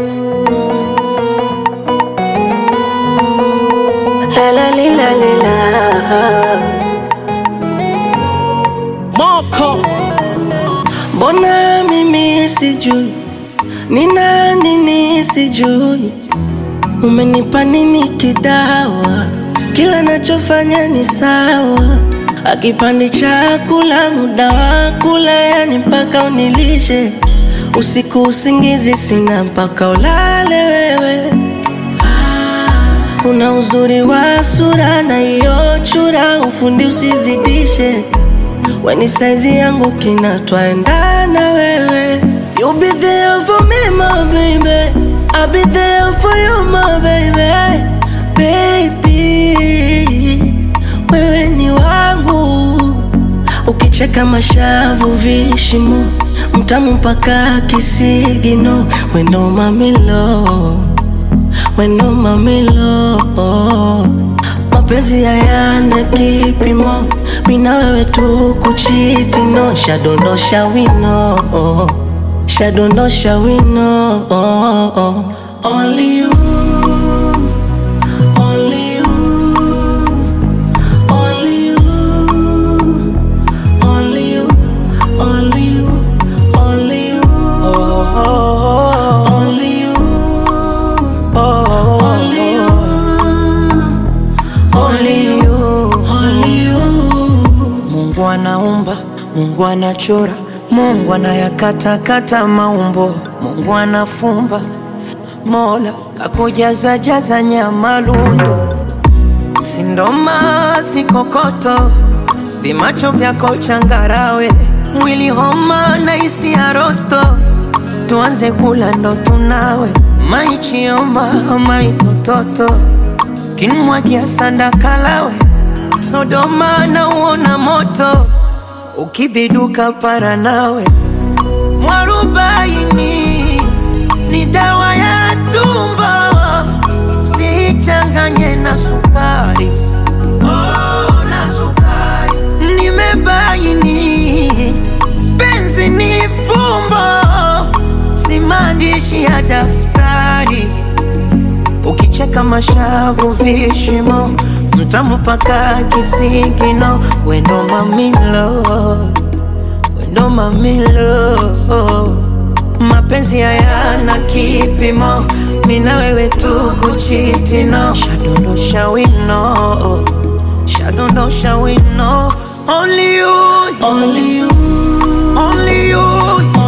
La la li, la li, la. Moko Mbona mimi sijui ni nani nisijui, umenipa nini kidawa? Kila nachofanya ni sawa, akipandi chakula muda wa kula, yani mpaka unilishe usiku, usingizi sina mpaka ulale wewe. Una uzuri wa sura na hiyo chura, ufundi usizidishe weni saizi yangu kina twaendana wewe You be there for me my baby I'll be there for you my baby Baby Wewe ni wangu Ukicheka mashavu vishimo Mtamu mpaka kisigino Weno mamilo Weno mamilo mapenzi hayana kipimo, mina wewe tu kuchiti no, shadondosha wino, shadondosha wino, only you, only you, only you, only you, only you, only you, only you, only you. Only you, only you. Mungu anaumba, Mungu anachora, Mungu anayakatakata maumbo, Mungu anafumba, Mola kakujaza jaza nyama lundo, sindoma sikokoto, vimacho vyako changarawe, mwili homa na isi ya rosto, tuanze kula ndo tunawe, maichioma maitototo, kinmwagia sanda kalawe Sodoma na uona moto ukibiduka para nawe mwarubaini ni dawa ya tumbo sichanganye na sukari oh, na sukari nimebaini penzi ni fumbo si maandishi ya daftari ukicheka mashavu vishimo mtamu paka kisigino wendo mamilo wendo mamilo mapenzi hayana kipimo mina wewe tu kuchitino shadondosha wino shadondosha wino only you Only you, only you